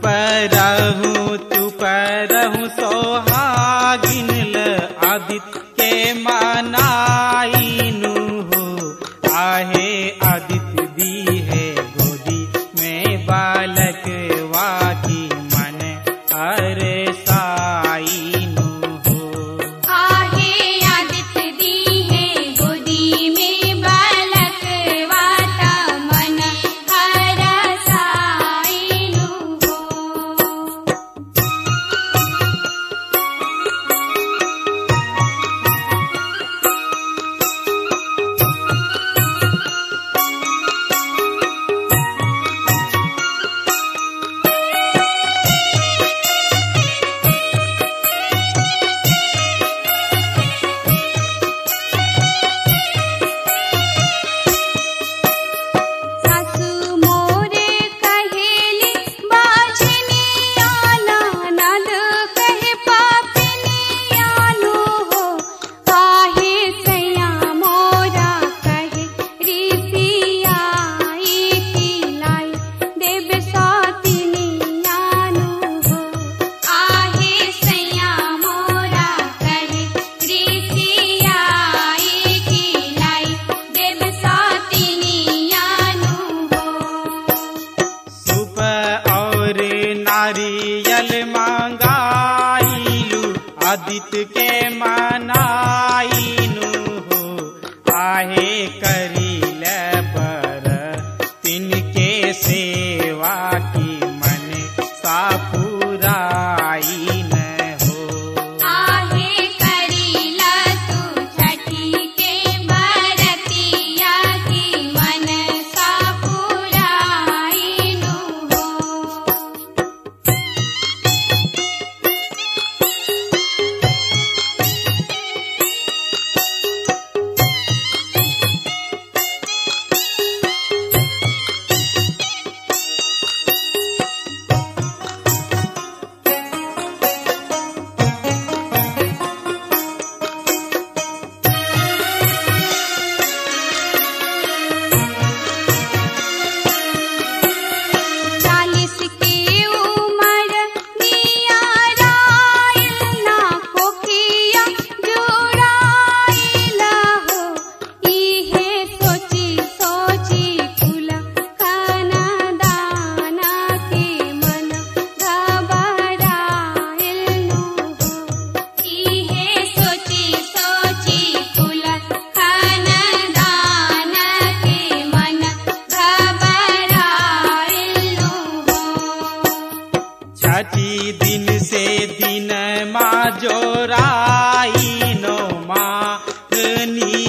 परहु तू परहु सोहागिन ल आदित्य के मनाइनु हो आहे आदित्य दी है गोदी में बालक वाकी मन अरे साइनु हो आहे आदित्य दी है गोदी में बालक वाता मन हरसाइनु हो सासु मोरे कहेली बाजनी आना नद कहे पापिनी आनो हो काहे सैया मोरा कहे रीतियाई की लाई देव सातिनी आनो हो आहे सैया मोरा कहे रीतियाई की लाई देव सातिनी आनो हो सुप और नारियल मांगाइलु आदित्य के मनाइनु हो आहे करिल पर तिनके सेवा की मन सापुराई न हो आहे करीला तू छठी के बरतिया की मन सापुराइनु हो चालीस के उमर दिया राइल ना कोखिया जुड़ाइला हो इहे सोची सोची कुल खाना दाना के मन घबराइल नु हो इहे सोची सोची कुल खाना दाना के मन घबराइल नु हो छठी दिन से दिन मा जोराई नो माँ